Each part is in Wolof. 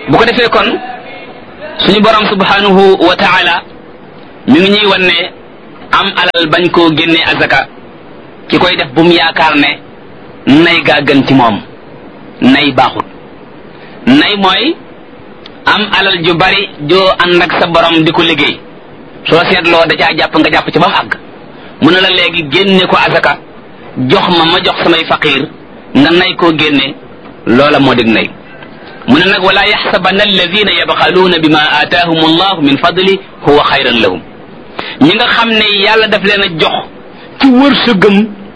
bu ko defee kon suñu borom subhanahu wa taala mi ngi ñuy wan ne am alal bañ koo génnee azaka ki koy def bu mu yaakaar ne nay gaa gën ci moom nay baaxut nay mooy am alal ju bari joo ànd ak sa borom di ko liggéey soo seetloo da caa jàpp nga jàpp ci ba mu àgg mu ne la léegi génne ko azaka jox ma ma jox samay faqir nga nay koo génne loola moo dig nay mu ne nag wala yaxsabanna alladina yabxaluuna bima aataahum allahu min fadli huwa xayran lahum ñi nga xam ne yàlla daf leen a jox ci wërsëgam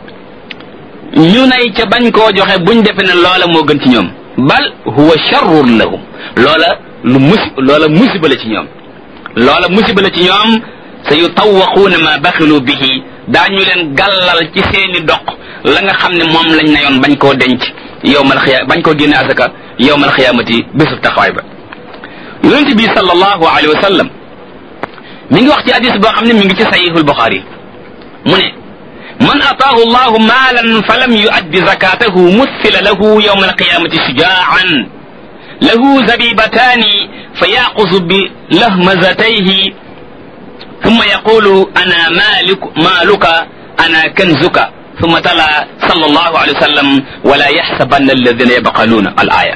ñu nay ca bañ koo joxe buñ defe ne loola moo gën ci ñoom bal huwa sharrun lahum loola lu musi loola musiba la ci ñoom loola musiba la ci ñoom sa yutawaquuna ma baxilu bihi daañu leen gàllal ci seeni doq la nga xam ne moom lañ nayoon bañ koo denc yowmal xiya bañ koo génne asaka yowmal xiyaamati bésub taxawaay ba yonent bi sallallahu alayhi wa sallam mi ngi wax ci hadis boo xam ne mi ngi ci sahihul buxaari mu ne man ataahu allahu maalan fa lam yuaddi zakatahu muthila lahu yowma alqiyamati shujaan lahu zabibataani fa yaqusu bi lahmazatayhi ثم يقول أنا مالك مالك أنا كنزك ثم تلا صلى الله عليه وسلم ولا يحسبن الذين يبخلون الآية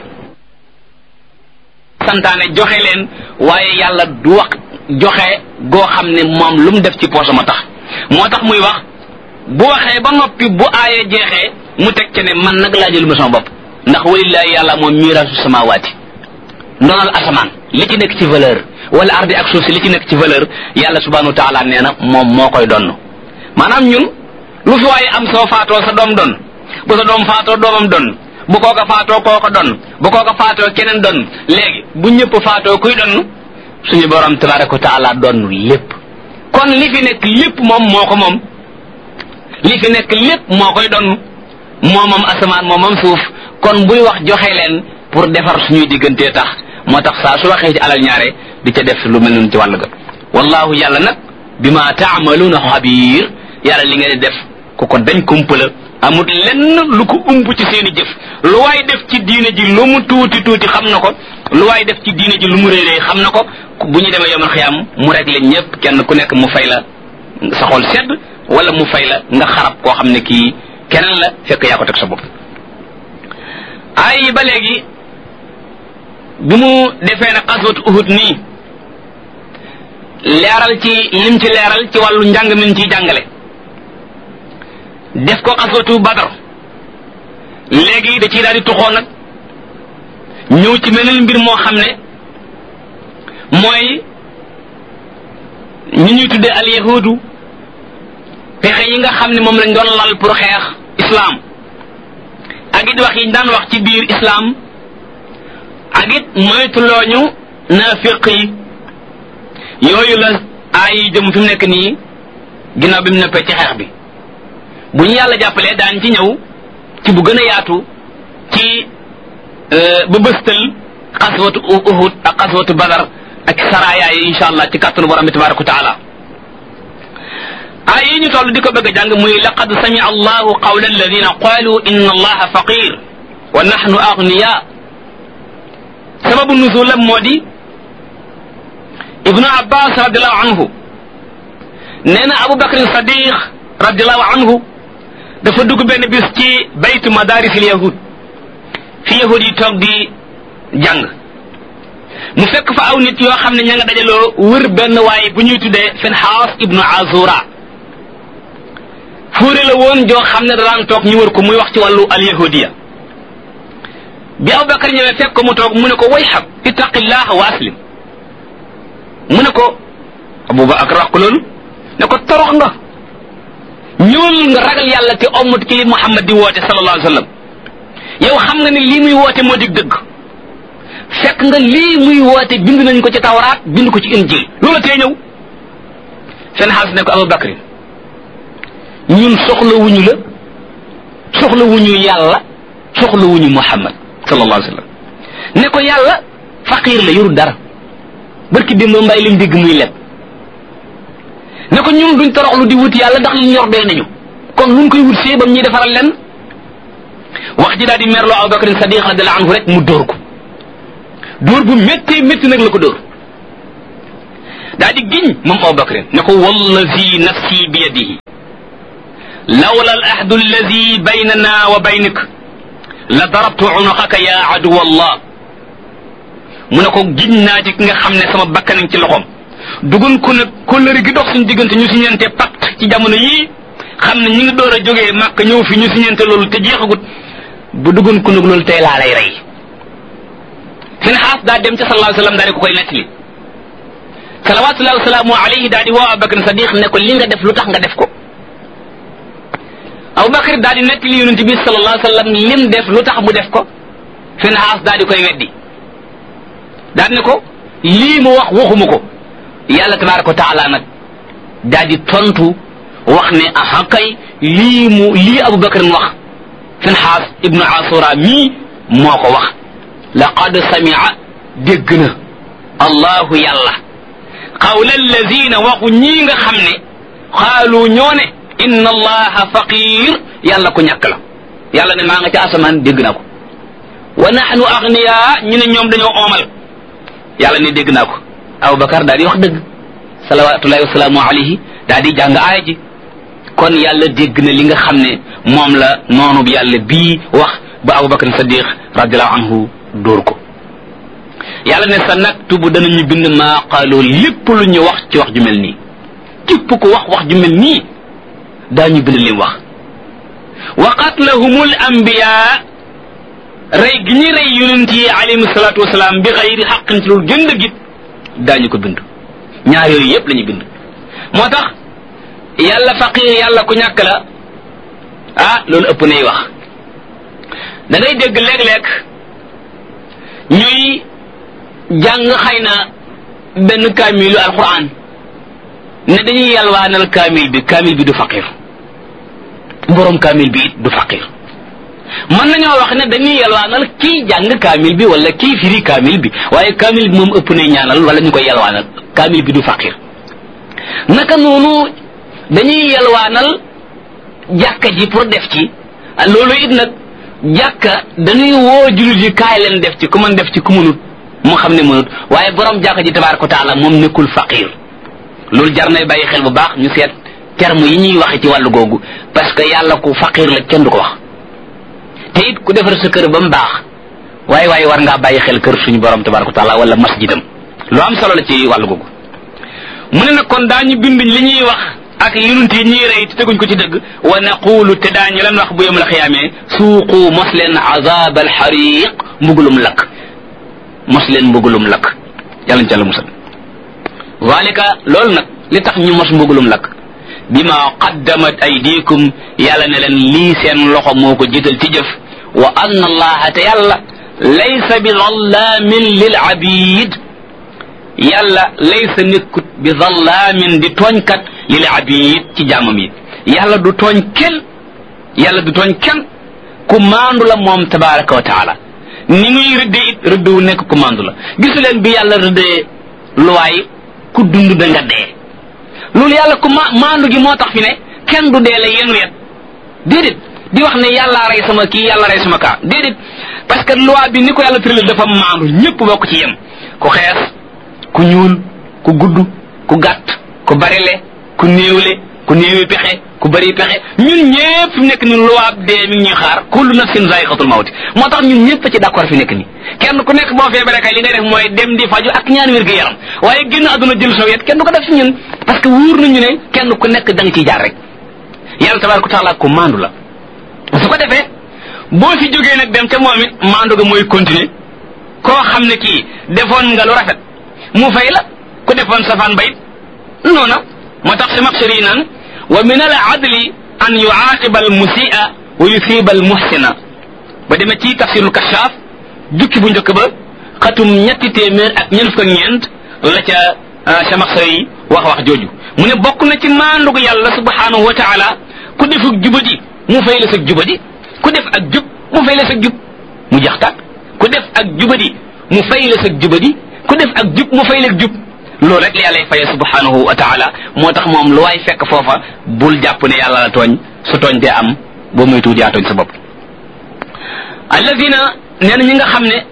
santaane joxe leen waaye yàlla du wax joxe goo xam ne moom lu mu def ci poosam a tax moo tax muy wax bu waxee ba noppi bu aaya jeexee mu teg ci ne man nag laa jël ma sama bopp ndax walillahi yàlla moom miiraasu samawaati ndonal asamaan li ci nekk ci valeur wala ardi ak suuf si li ci nekk ci valeur yàlla subhanahu wa taala nee na moom moo koy donn maanaam ñun lu fi waaye am soo faatoo sa doom don bu sa doom faatoo doomam don bu kooka faatoo kooko don bu kooka faatoo keneen don léegi bu ñëpp faatoo kuy donn suñu borom tabaraka wa taala donn lépp kon li fi nekk lépp moom moo ko moom li fi nekk lépp moo koy donn moo moom asamaan moo moom suuf kon buy wax joxe leen pour defar suñuy diggantee tax moo tax saa su waxee ci alal ñaare di ca def lu mel noonu ci wàll ga wallahu yàlla nag bima taamaluuna xabiir yàlla li ngeen di def ku ko dañ kumpala amut lenn lu ko ump ci seeni jëf lu waay def ci diine ji lu mu tuuti tuuti xam na ko lu waay def ci diine ji lu mu réeree xam na ko bu ñu demee yomal xiyaam mu rek leen ñëpp kenn ku nekk mu fay la sa xol sedd wala mu fay la nga xarab koo xam ne kii keneen la fekk yaa ko teg sa bopp ay ba léegi bi mu defee nag xaswatu uhud nii leeral ci lim ci leeral ci wàllu njàng min ciy jàngale def ko xaswatu badar léegi da ciy daal di tuxoo nag ñëw ci meneen mbir moo xam ne mooy ñi ñuy tuddee al yahudu pexe yi nga xam ne moom lañ doon lal pour xeex islam ak it wax yi daan wax ci biir islam ak it moytulooñu naafiq yi yooyu la aay yi jëm fi mu nekk nii ginnaaw bi mu neppee ci xeex bi bu ñu yàlla jàppalee daan ci ñëw ci bu gën a yaatu ci ba bëstal xaswatu uhud ak xaswatu badar ak saraya yi insha allah ci kàttanu borom bi tabaraka wa taala aay yi ñu toll di ko bëgg a jàng muy laqad samia allahu qawla alladina qalu inna allaha faqir wa nahnu agniya sababu nuzulam moo di ibnu abbas radiallahu anhu nee na abu bakr sadiq radiallahu anhu dafa dugg benn bis ci baytu madarisil yahud fi yahud yi toog di jàng mu fekk fa aw nit yoo xam ne ña nga dajaloo wër benn waaye bu ñuy tuddee finhaas ibnu azura fuure la woon joo xam ne daan toog ñu wër ko muy wax ci wàllu al yahudiya bi abubakar ñëwee fekk ko mu toog mu ne ko way xab ittaqillaha wa aslim mu ne ko abubakar wax ko loolu ne ko torox nga ñëwal nga ragal yàlla te ommat ki li muhammad di woote sallallahu alayhi wa sallam yow xam nga ne lii muy woote moo dig dëgg fekk nga lii muy woote bind nañ ko ci tawraat bind ko ci injil loola tee ñëw seen xaas ne ko abubakar ñun soxla wuñu la soxla wuñu yàlla soxla wuñu muhammad sallallahu alayhi wa sallam ne ko yàlla faqir la yorul dara barki démb mbay lim dégg muy leb ne ko ñun duñ toroxlu di wut yàlla ndax li ñor doy nañu kon luñ koy wut see bam ñuy defaral len wax ji daal di merloo Abu Bakr Sadiq radiallahu anhu rek mu dóor ko dóor bu méttee métti nag la ko dóor daa di giñ moom Abubakar ne ko wallazi nafsi bi yadihi lawla al ahdu allazi baynana wa baynik la darabtu unuqaka ya aduwa allah mu ne ko giñ naa ci ki nga xam ne sama bakkanañ ci loxoom dugun ko nag kóllëre gi dox suñu diggante ñu siñente pacte ci jamono yii xam ne ñi ngi door a jógee màkk ñëw fi ñu siñente loolu te jeexagut bu dugun ko nag loolu tey laa lay rey seen xaas daa dem ca sallallahu alayhi wa sallam daa di ko koy nettali salawatullahi wasalaamu alayhi daa di woo Abubakar Sadiq ne ko li nga def lu tax nga def ko Abubakar daa di nettali yonent bi sallallahu alayhi wa sallam lim def lu tax mu def ko seen xaas daa di koy weddi daa ne ko lii mu wax waxuma ko yàlla tabaraka wa taala nag daa di tontu wax ne aha kay lii mu lii Abubakar mu wax seen xaas ibnu asura mii moo ko wax laqad samia dégg na allahu yàlla qawla allazina waxu ñii nga xam ne xaalu ñoo ne inna allaha faqir yàlla ku ñàkk la yàlla ne maa nga ca asamaan dégg naa ko wa nahnu agniya ñu ne ñoom dañoo oomal yàlla ne dégg naa ko aboubacar daal di wax dëgg salawatullahi wasalaamu alayhi daal di jàng aaya ji kon yàlla dégg na li nga xam ne moom la noonu bi yàlla bii wax ba aboubacar sadiq radiallahu anhu dóor ko yàlla ne sa naktubu danañu bind maa qaaloo lépp lu ñu wax ci wax ju mel nii képp ko wax wax ju mel nii daañu bind lim wax wa qatlahumul anbiya rey gi ñu rey yonent yi alayhim salaatu wasalaam bi xayri xaqin ci loolu gën dëggit daañu ko bind ñaar yooyu yépp la ñu bind moo tax yàlla faqir yàlla ku ñàkk la ah loolu ëpp nay wax da ngay dégg léeg-léeg ñuy jàng xëy na benn kaamilu alquran ne dañuy yalwaanal kaamil bi kaamil bi du faqir borom kaamil bi it du faqir mën nañoo wax ne dañuy yalwaanal kii jàng kaamil bi wala kii firi kaamil bi waaye kaamil bi moom ëpp nay ñaanal wala ñu koy yalwaanal kaamil bi du faqir naka noonu dañuy yalwaanal jàkka ji pour def ci loolu it nag jàkka dañuy woo jullit yi kaay leen def ci ku mën def ci ku mënut mu xam ne mënut waaye borom jàkka ji tabaaraka wa taala moom nekkul faqir loolu jar nay bàyyi xel bu baax ñu seet terme yi ñuy waxe ci wàllu googu parce que yàlla ku faqir la kenn du ko wax te it ku defar sa kër ba mu baax waaye waaye war ngaa bàyyi xel kër suñu borom tabaaraka wa taala wala masjidam lu am solo la ci wàllu googu mu ne nag kon daañu bind li ñuy wax ak yonent yi ñuy rey te teguñ ko ci dëgg wa naqulu te daañu leen wax bu yom la xiyaamee suuqu mos leen azab al xariq mbugulum lakk mos leen mbugulum lakk yàlla ñu ca la musal zalika loolu nag li tax ñu mos mbugulum lakk bima qaddamat aydikum yàlla ne leen lii seen loxo moo ko jiital ci jëf wa anna allaha te yàlla laysa bi zallamin lil abid yàlla laysa nekkut bi zallaamin di tooñkat lil abid ci jaamam yi yàlla du tooñ kenn yàlla du tooñ kenn ku maandu la moom tabaraka wa taala ni muy rëddee it rëdd wu nekk ku maandu la gisu leen bi yàlla rëddee luwaay ku dund da nga dee loolu yàlla ku ma maandu gi moo tax fi ne kenn du dee la yenu yet déedéet di wax ne yàllaa rey sama kii yàlla rey sama kaa déedéet parce que loi bi ni ko yàlla tëralee dafa maandu ñëpp bokk ci yem ku xees ku ñuul ku gudd ku gàtt ku barile ku néewle ku néewi pexe ku bëri pexe ñun ñëpp fi nekk ni luwaab dee mi ngi ñuy xaar kullu nafsin zaiqatul mawti moo tax ñun ñëpp ci d'accord fi nekk ni kenn ku nekk boo feebaree kay li ngay def mooy dem di faju ak ñaan wér gu yaram waaye génn àdduna jël soo yet kenn du ko def ci ñun parce que wóor nañu ne kenn ku nekk da nga ciy jaar rek yàlla tabaraka taala ku maandu la su ko defee boo fi jógee nag dem ca moom it maandu ga mooy continuer koo xam ne kii defoon nga lu rafet mu fay la ku defoon safaan bayit noona moo tax si maxsari naan wa min al adli an yuaqiba al musia wa yusiba al muhsina ba demee ci tafsirul kashaaf jukki bu njëkk ba xatum ñetti téeméer ak ñeent fukk ak ñeent la ca sa maxsari wax wax jooju mu ne bokk na ci maandugu yàlla subhanahu wa taala ku defuk jubadi mu fay la sa jubadi ku def ak jub mu fay la sa jub mu jax tàkk ku def ak jubadi mu fay la sa jubadi ku def ak jub mu fay la jub loolu rek la yàlla faye subhanahu wa taala moo tax moom lu waay fekk foofa bul jàpp ne yàlla la tooñ su tooñ dee am boo muy tuuti yaa tooñ sa bopp alladina nee na ñi nga xam ne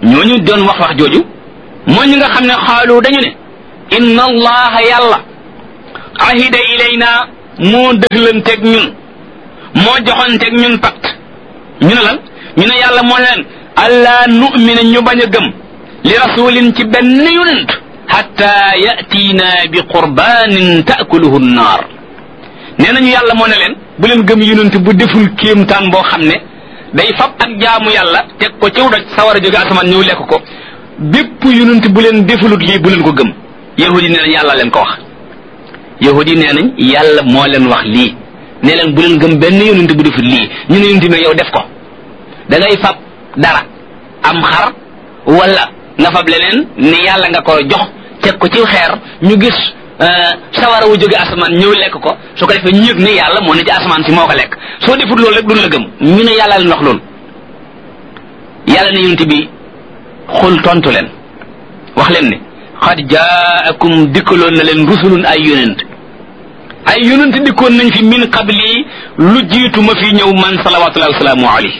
ñooñu doon wax wax jooju mooy ñi nga xam ne xaalu dañu ne inna allaha yàlla ahida ilayna moo dëglanteeg ñun moo joxanteeg ñun pacte ñu ne lan ñu ne yàlla moo leen allah nu'mina ñu bañ a gëm li rasulin ci benn yonent hatta yatiina bi qurbanin taakuluhu nnaar nee nañu yàlla moo ne leen bu leen gëm yonent bu deful kéemtaan boo xam ne day fab ak jaamu yàlla teg ko ciw doj sawar a jóge asamaan ñëw lekk ko bépp yonent bu leen defulut lii bu leen ko gëm yahudi nee nañ yàlla leen ko wax yahudi nee nañ yàlla moo leen wax lii ne leen bu leen gëm benn yonent bu deful lii ñu ne yonent ne yow def ko da ngay fab dara am xar wala nga fab leneen ni yàlla nga ko jox teg ko ci xeer ñu gis sawara wu jóge asamaan ñëw lekk ko su ko defee ñu yëg ne yàlla moo ne ci asamaan si moo ko lekk soo defut loolu rek duñ la gëm ñu ne yàlla leen wax loolu yàlla ne yonent bi xul tontu leen wax leen ne xad jaakum dikkaloon na leen rusulun ay yonent ay yonent dikkoon nañ fi min qabli lu jiitu ma fi ñëw man salawatullahi wasalaamu alayhi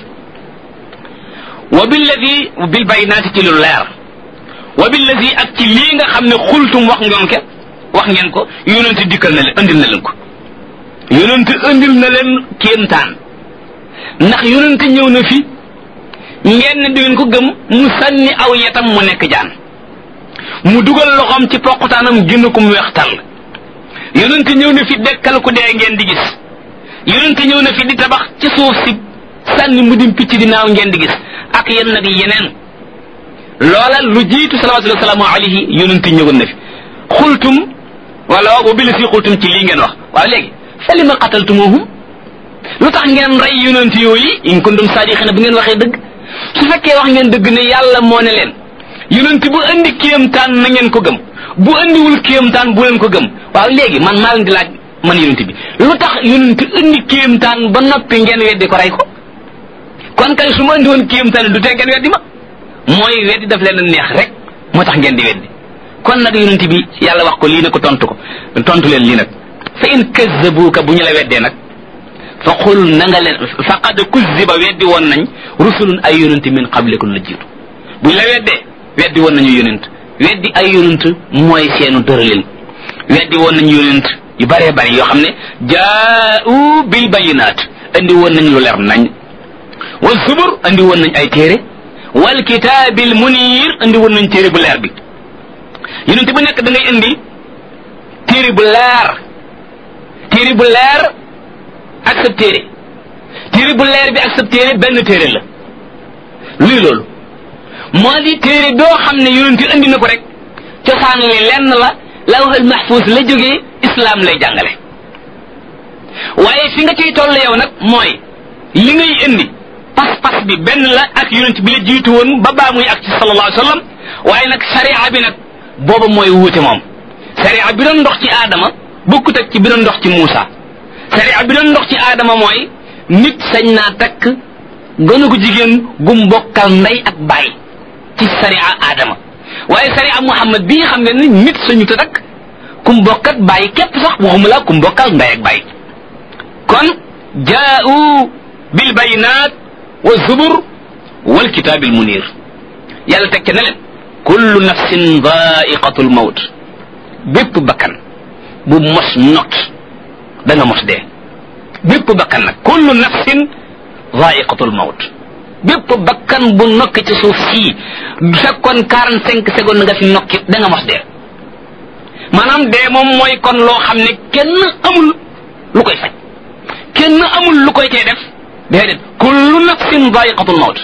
wa billadi bil baynaati ci lu leer wa billadi ak ci lii nga xam ne xultum wax ngeen ke wax ngeen ko yonent dikkal na leen andil na leen ko yonent andil na leen kéemtaan ndax yonent ñëw na fi ngeen ne di ngeen ko gëm mu sànni aw yetam mu nekk jaan mu dugal loxoom ci poqutaanam génn ko mu weex tàll yonent ñëw na fi dekkal ku dee ngeen di gis yonent ñëw na fi di tabax ci suuf si sànni mu dim picc di naaw ngeen di gis ak yenn nag yeneen loola lu jiitu salawatullahi wasalaamu alayhi yonent ñëwoon na fi xultum wala wa bil si xultum ci lii ngeen wax waaw léegi fa lima qataltumuhum lu tax ngeen rey yonent yooyu in kuntum saadiqina bu ngeen waxee dëgg su fekkee wax ngeen dëgg ne yàlla moo ne leen yonent bu andi kéemtaan na ngeen ko gëm bu andiwul kéemtaan bu leen ko gëm waaw léegi man maa leen di laaj man yonent bi lu tax yonent andi kéemtaan ba noppi ngeen weddi ko rey ko kon kay su ma andi woon kéemtaan du tee ngeen weddi ma mooy weddi daf leen a neex rek moo tax ngeen di weddi kon nag yonent bi yàlla wax ko lii ne ko tontu ko tontu leen lii nag fa in kazzabuuka bu ñu la weddee nag fa qul na nga leen faqad kuzziba weddi woon nañ rusulun ay yonent min qablikum la jiitu bu ñu la weddee weddi woon nañu yonent weddi ay yonent mooy seenu dërëlin weddi woon nañu yonent yu bëree bëri yoo xam ne jaa'u bil bayinaat andi woon nañ lu leer nañ wal zubur andi woon nañ ay téere wal kitaabil munir andi woon nañ téere bu leer bi yonent bu nekk da ngay indi téere bu leer téere bu leer ak sa téere téere bu leer bi ak sa téere benn téere la luy loolu moo di téere boo xam ne yonent indi na ko rek cosaan li lenn la lawhul mahfuz la jógee islam lay jàngale waaye fi nga ciy toll yow nag mooy li ngay indi pas-pas bi benn la ak yonent bi la jiitu woon ba baa muy ak ci sallallahu alayhi wa sallam waaye nag sharia bi nag booba mooy wuute moom sharia bi doon ndox ci aadama bokkut ak ci bi doon ndox ci Muusa sharia bi doon ndox ci aadama mooy nit sañ naa takk gënu ko jigéen gum bokkal ndey ak baay ci sharia aadama waaye sharia Muhammad bii xam nga ni nit sañu ta takk kum bokkat baay képp sax waxuma la kum bokkal ndey ak baay kon jaa'u bil bayinaat wa zubur wal kitaabil munir yàlla teg ca ne leen kullu nafsin daa'iqatul mawt bépp bakkan bu mos not da nga mos dee bépp bakkan nag kullu nafsin daa'iqatul mawt bépp bakkan bu nokki ci suuf sii du fekkoon quarante cinq secondes nga fi nokki da nga mos dee maanaam dee moom mooy kon loo xam ne kenn amul lu koy faj kenn amul lu koy tee def déedéet kullu nafsin daa'iqatul mawt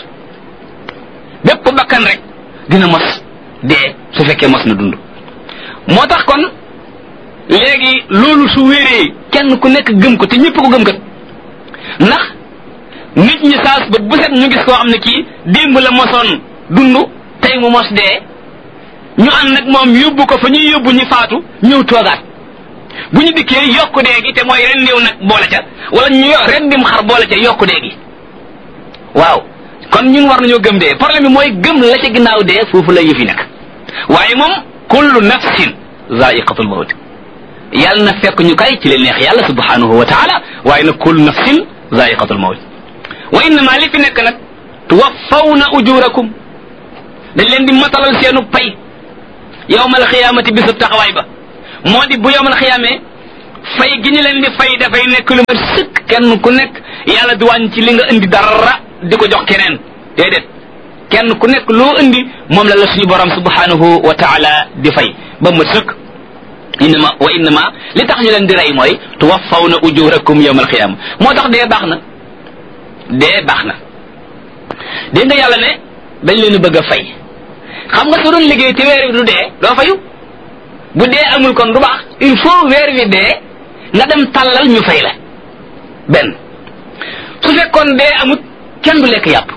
bépp bakkan rek dina mos dee su fekkee mos na dund moo tax kon léegi loolu su wéree kenn ku nekk gëm ko te ñëpp ko gëm kat ndax nit ñi saas bët bu set ñu gis koo xam ne kii démb la mosoon dund tey mu mos dee ñu ànd nag moom yóbbu ko fa ñuy yóbbu ñu faatu ñëw toogaat bu ñu dikkee yokku dee gi te mooy rendiw nag boole ca wala ñu rendim xar boole ca yokku dee gi waaw kon ñun war nañoo gëm dee problème bi mooy gëm la ca ginnaaw dee foofu la yëfi nekk waaye moom kullu nafsin zaiqatul mawt yàlla na fekk ñu kay ci leen neex yàlla subhanahu wa taala waaye nag kullu nafsin zaiqatul mawt wa innama li fi nekk nag tuwaffawna ujurakum dañ leen di matalal seenu pay yowmal xiyaamati bisub taxawaay ba moo di bu yowmal xiyaamee fay gi ñu leen di fay dafay nekk lu ma sëkk kenn ku nekk yàlla du wàññi ci li nga indi dara di ko jox keneen déedéet kenn ku nekk loo indi moom la la suñu borom subhanahu wa taala di fay ba mu sëkk innama wa innama li tax ñu leen di rey mooy tuwaffawna ujurakum yawmal qiyaama moo tax dee baax na dee baax na dégg nga yàlla ne dañ leen bëgg a fay xam nga su doon liggéey te weer wi du dee doo fayu bu dee amul kon du baax il faut weer wi dee nga dem tàllal ñu fay la benn su fekkoon dee amut kenn du lekk yàpp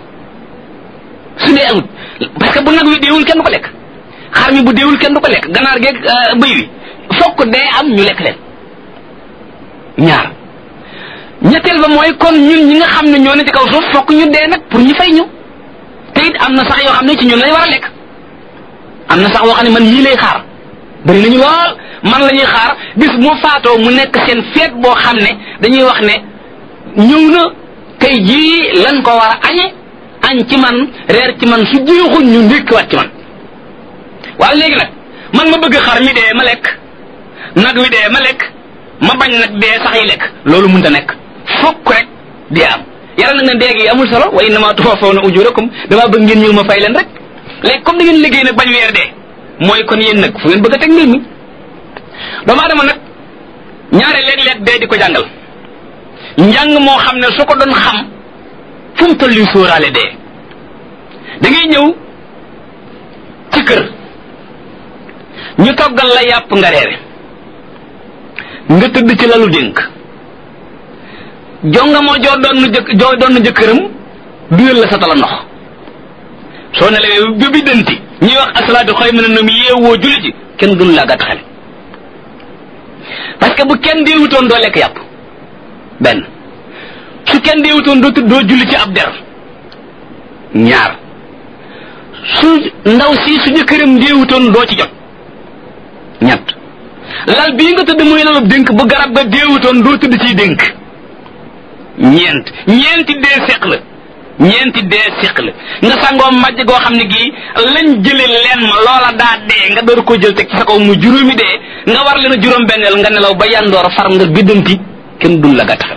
su dee amut parce que bu nag wi deewul kenn du ko lekk xar mi bu deewul kenn du ko lekk ganaar geeg bëy wi fokk dee am ñu lekk leen ñaar ñetteel ba mooy kon ñun ñi nga xam ne ñoo ne ci kaw suuf fokk ñu dee nag pour ñu fay ñu te it am na sax yoo xam ne ci ñun lañ war a lekk am na sax woo xam ne man yii lay xaar bëri nañu lool man la ñuy xaar bis mu faatoo mu nekk seen feet boo xam ne dañuy wax ne ñëw na tey jii lan ko war a añe añ ci man reer ci man su jeexul ñu ndékkiwaat ci man waaye léegi nag man ma bëgg xar mi dee ma lekk nag wi dee ma lekk ma bañ nag dee sax yi lekk loolu mënta nekk fokk rek dee am yàlla nag ne dee gi amul solo wa innama tuwaffawna ujurakum damaa bëgg ngeen ñëw ma fay leen rek léegi comme da ngeen liggéey nag bañ weer dee mooy kon yéen nag fu ngeen bëgg a teg mbir mi doomu aadama nag ñaare léeg-léeg dee di ko jàngal njàng moo xam ne su ko doon xam fu mu toll sóoraale dee da ngay ñëw ci kër ñu toggal la yàpp nga reere nga tëdd ci lalu dénk jonga moo joo doon nu jëkk joo doon nu jëkkëram duyal la sa tala ndox soo ne la bi bi dënti ñuy wax asalaatu xëy mën a nam yeewoo julli ci kenn dun laa gàtt xel parce que bu kenn deewutoon doo lekk yàpp benn su kenn deewutoon doo doo julli ci ab der ñaar su ndaw si su jëkkëram deewutoon doo ci jot ñett lal bii nga tëdd muy lalub dénk bu garab ga deewutoon doo tëdd ciy dénk ñeent ñeenti dee seq la ñeenti dee seq la nga sangoo majj goo xam ne gii lañ jële leen ma loola daa dee nga door ko jël teg ci sa kaw mu juróomi dee nga war leen a juróom benneel nga nelaw ba yandoor far nga biddanti kenn dun la gàttaxal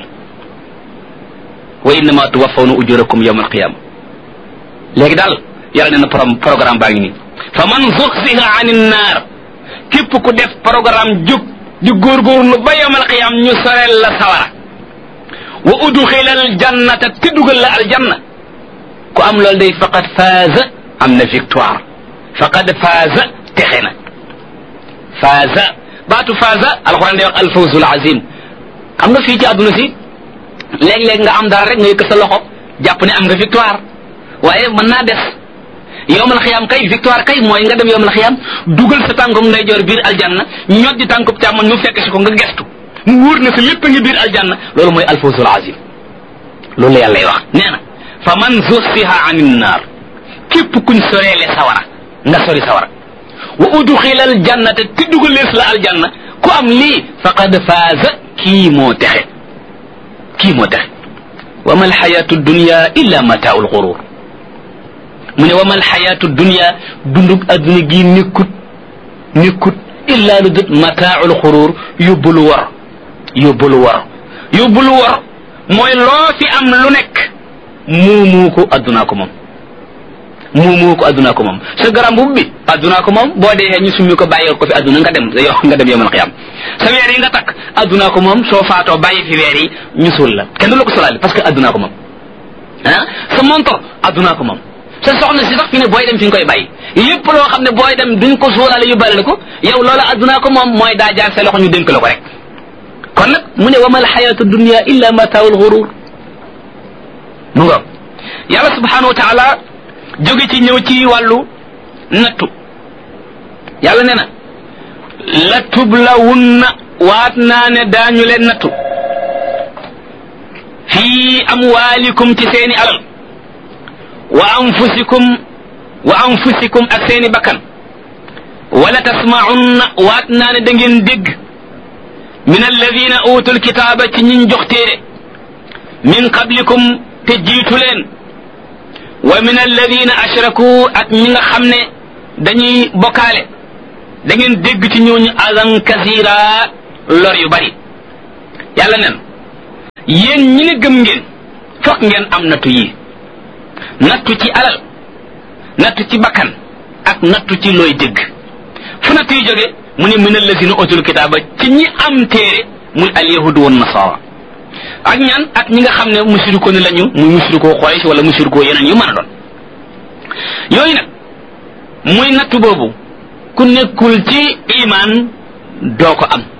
wa innama tuwaffawna ujurakum yawma alqiyama léegi daal yàlla nee na pro programme baa ngi nii fa man zuxziha anin naar képp ku def programme jóg di góorgóorlu ba yawma alqiyam ñu soreel la sawara wa udxila aljannata te dugal la aljanna ku am loolu day faqad faaza am na victoire faqad faaza texe na faaza baatu faaza alquran day wax alfawzul azim xam nga fii ci àdduna si léeg-léeg nga am dara rek nga yëkk sa loxo jàpp ne am nga victoire waaye mën naa des yowmal xiyaam kay victoire kay mooy nga dem yowmal xiyaam dugal sa tànkum ndeyjoor biir aljanna ñod di tànkub càmmoñ mu fekk si ko nga gestu mu wóor na sa lépp a ngi biir aljanna loolu mooy alfawzul azim loolu la yàlla wax nee na fa man zuxsiha anin naar képp kuñ soreele sawara nga sori sawara wa udxila aljannata te dugalees la aljanna ku am lii faqad faaza kii moo texe kii moo texe wa ma alxayatu dunya illa mataau lxurur mu ne wa ma alxayatu dunya dundug adduna gii nekkut nekkut illa lu dut mataau lxurur yóbbulu war yóbbulu war yóbbulu war mooy loo fi am lu nekk muumu ko addunaa ko moom muumu ko addunaa ko moom sa garam bu bi addunaa ko moom boo dee ñu summi ko bàyyi ko fi adduna nga dem yow nga dem yowmal xiyam sa weer yi nga takk addunaa ko moom soo faatoo bàyyi fi weer yi ñu suul la kenn du la ko solaale parce que addunaa ko moom ah sa montor addunaa ko moom sa soxna si sax fi ne booy dem fi nga koy bàyyi lépp loo xam ne booy dem duñ ko suulaale yóbbaale la ko yow loola addunaa ko moom mooy daa jaar sa loxo ñu dénk la ko rek kon nag mu ne wa ma alxayatu dunia illa mataawul xurur mu nga yàlla subhanahu wa taala jóge ci ñëw ci wàllu nattu yàlla nee na la tublawunna waat naa ne daañu leen nattu fii amwaalikum ci seeni alal wa anfusikum wa anfusikum ak seeni bakkan wala tasmaunna waat naa ne da ngeen dégg min alladina utul kitaaba ci ñiñ jox téere min qablikum te jiitu leen wa min alladina ashraku ak ñi nga xam ne dañuy bokkaale da ngeen dégg ci ñooñu azan kasira lor yu bari yàlla nen yéen ñi ne gëm ngeen fokk ngeen am nattu yi nattu ci alal nattu ci bakkan ak nattu ci looy dégg fu nattu yi jóge mu ne min alladina utul kitaaba ci ñi am téere muy alyahudu wan nasara ak ñan ak ñi nga xam ne musiriko ni lañu muy musiriko Quraysh wala musiriko yeneen yu mën a doon yooyu nag muy nattu boobu ku nekkul ci iman doo ko am